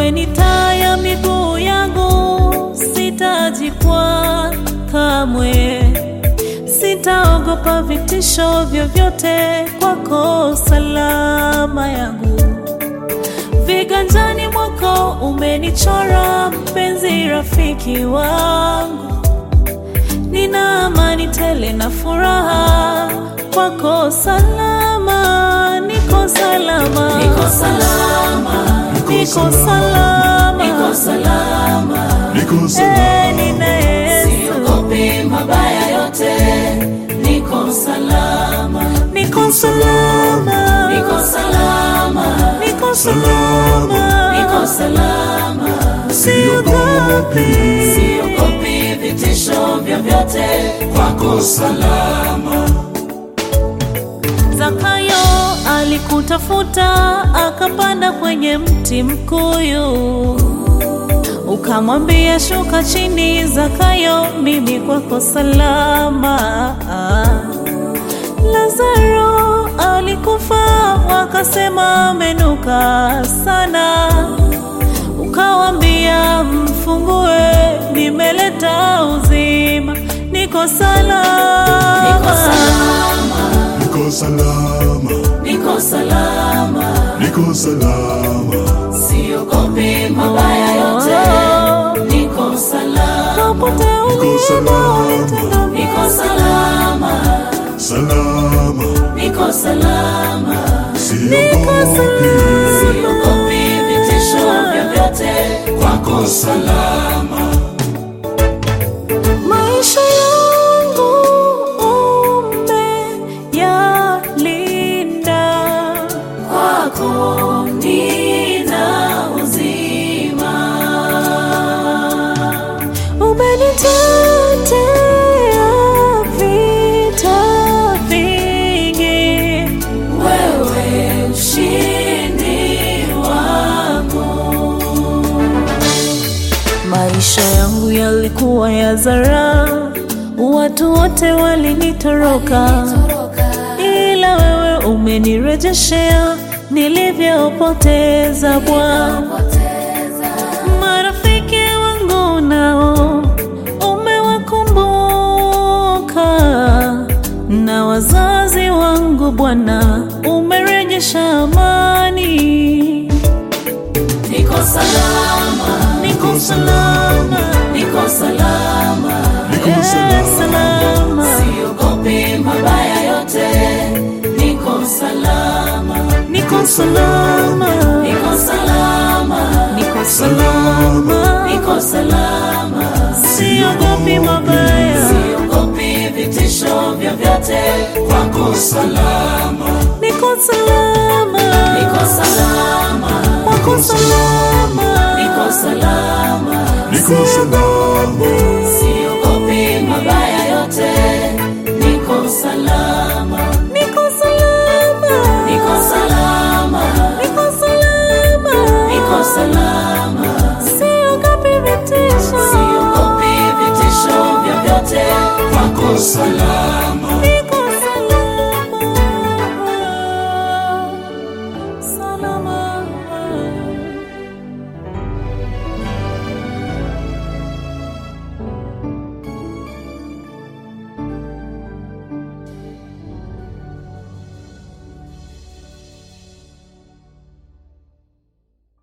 wewe ni taa ya miguu yangu, sitajikwaa kamwe, sitaogopa vitisho vyovyote, kwako salama yangu. Viganjani mwako umenichora, mpenzi rafiki wangu, nina amani tele na furaha, kwako salama, niko salama, Niko salama, niko salama, niko salama, Niko salama, Eh, nina Yesu, siogopi mabaya yote, niko salama, niko salama, niko salama, niko salama, niko salama, siogopi. siogopi vitisho vyovyote, kwako salama. Zakayo alikutafuta akapanda kwenye mti mkuyu, ukamwambia shuka chini, Zakayo, mimi kwako salama. Lazaro alikufa, wakasema amenuka sana, ukawambia mfungue, nimeleta uzima, niko salama, Niko salama, Niko salama, niko salama, Niko salama, siogopi mabaya yote, niko salama, Popote Niko ulipo, salama. nitenda niko salama, salama, niko salama, siogopi, siogopi vitisho vyovyote, kwako salama. maisha yangu umeyalinda, kwako nina uzima, umenitetea vita vingi, wewe ushindi wangu. maisha yangu yalikuwa ya zara, watu wote walinitoroka, ila wewe umenirejeshea nilivyopoteza Bwana. Marafiki wangu nao umewakumbuka, na wazazi wangu Bwana umerejesha amani. Niko salama, Niko salama, niko salama, Niko eh, salama, salama, siogopi mabaya yote, niko salama, niko salama, niko salama, niko salama, niko salama, siogopi mabaya, siogopi vitisho vyovyote, kwako salama, niko salama, niko salama, wako salama, niko salama, Niko salama, siogopi mabaya yote, niko salama, niko salama, niko salama, niko salama, niko salama, siogopi vitisho, siogopi vitisho vyovyote, kwako salama, niko